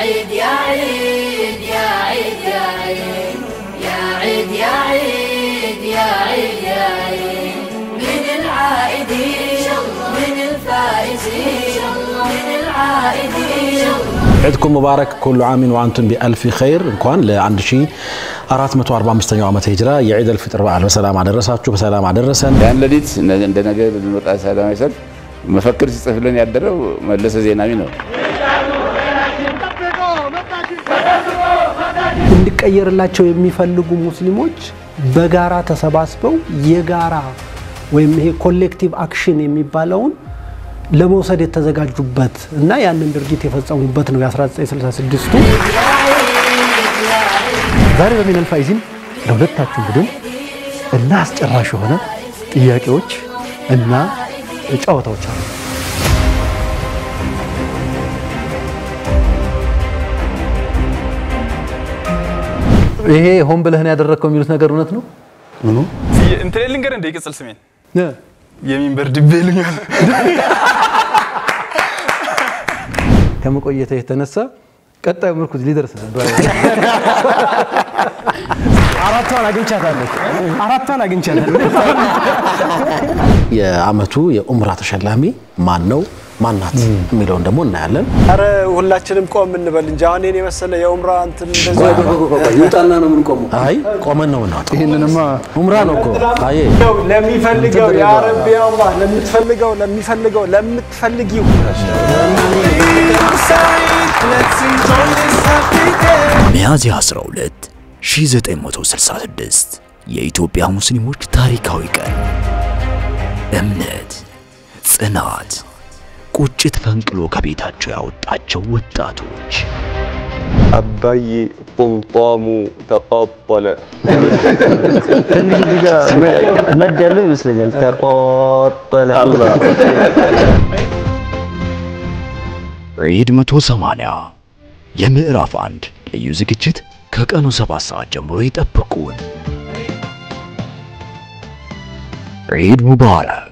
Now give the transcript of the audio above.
عيد يا عيد يا عيد يا عيد يا عيد يا عيد يا عيد يا عيد من العائدين من الفائزين من العائدين ዒድኩም ሙባረክ ኩሉ ዓሚን ወአንቱም ቢአልፊ ኸይር። እንኳን ለ1445ኛው ዓመተ ሂጅራ የዒድ አልፍጥር በዓል በሰላም አደረሳችሁ፣ በሰላም አደረሰን። ያን ሌሊት እንደ ነገ ብንወጣ ሰላማዊ ሰልፍ መፈክር ሲጽፍልን ያደረው መለሰ ዜናዊ ነው። እንዲቀየርላቸው የሚፈልጉ ሙስሊሞች በጋራ ተሰባስበው የጋራ ወይም ይሄ ኮሌክቲቭ አክሽን የሚባለውን ለመውሰድ የተዘጋጁበት እና ያንን ድርጊት የፈጸሙበት ነው የ1966ቱ። ዛሬ በሚነል ፋይዚን ለሁለታችሁ ቡድን እና አስጨራሽ የሆነ ጥያቄዎች እና ጨዋታዎች አሉ። ይሄ ሆን ብለህን ያደረግከው የሚሉት ነገር እውነት ነው? ምኑ እንትን ልንገር እንደ ቅጽል ስሜን የሚንበር ድቤ ልኛል ከመቆየተ የተነሳ ቀጣዩ ምርኩዝ ሊደርስ ነበር። አራቷን አግኝቻታለሁ። አራቷን አግኝቻታለሁ። የዓመቱ የኡምራ ተሸላሚ ማን ነው ማናት የሚለውን ደግሞ እናያለን። አረ ሁላችንም ቆም እንበል እንጂ አሁን እኔን የመሰለ የኡምራ እንትን እንደዚህ ይውጣና ነው የምንቆመው። አይ ቆመን ነው የምናወጣው። ይህንንማ ኡምራ ነው እኮ አዬ ነው ለሚፈልገው ያ ረቢ ያ አላህ ለምትፈልገው ለሚፈልገው ለምትፈልጊው ሚያዝያ 12 1966 የኢትዮጵያ ሙስሊሞች ታሪካዊ ቀን። እምነት፣ ጽናት፣ ቁጭት ፈንቅሎ ከቤታቸው ያወጣቸው ወጣቶች አባዬ ቁምጣሙ ተቃጠለ። መድ ያለው ይመስለኛል። ተቆጠለ ዒድ 180 የምዕራፍ አንድ ልዩ ዝግጅት ከቀኑ 7 ሰዓት ጀምሮ ይጠብቁን። ዒድ ሙባረክ።